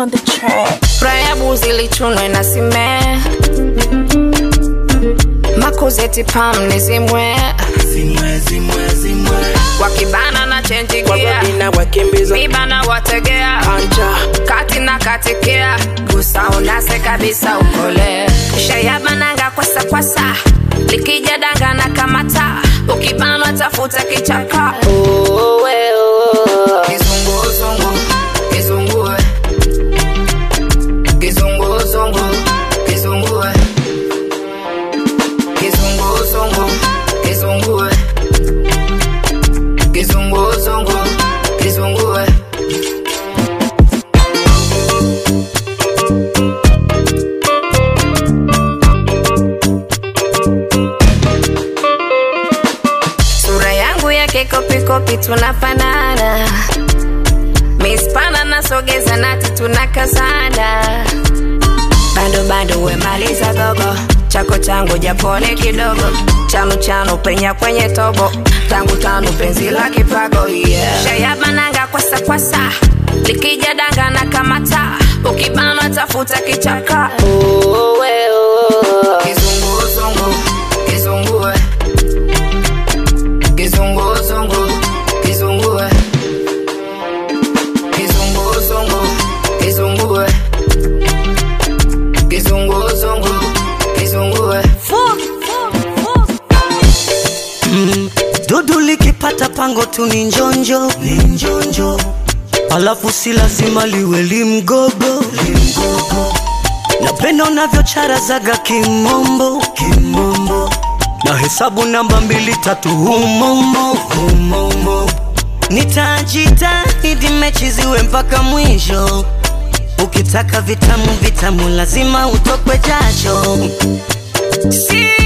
on the track. Raya buzi lichunwe na sime makuzeti pam nizimwe Zimwe, zimwe, zimwe. wakibana na chenji Kwa gia babina wakimbiza mibana wategea anja kati na katikia gusa unase kabisa ukole shayabananga kwasa kwasa likija danga na kamata ukibanwa tafuta kichaka Uwe, uwe. Kizunguzungu, kizungue. Kizunguzungu, kizungue. Kizunguzungu, kizungue. Kizunguzungu, kizungue. sura yangu yake kopikopi tunafanana mispana nasogeza nati tunakazana bado bado wemaliza gogo chako changu japone kidogo chanu chanu penya kwenye tobo tangu tanu penzi la kipago yeah. shayabananga kwasa kwasa likija danga na kamata ukibanwa tafuta kichaka Uwe, uwe. Kizunguzungu, kizungue Kizunguzungu, kizungue. Kizunguzungu, kizungue. Kizunguzungu, kizungue. dudu likipata pango tu ni njonjo ni njonjo alafu si lazima liwe limgogo limgogo napenda unavyocharazaga kimombo kimombo na hesabu namba mbili tatu humomo humomo nitajitahidi mechi ziwe mpaka mwisho ukitaka vitamu vitamu lazima utokwe jasho si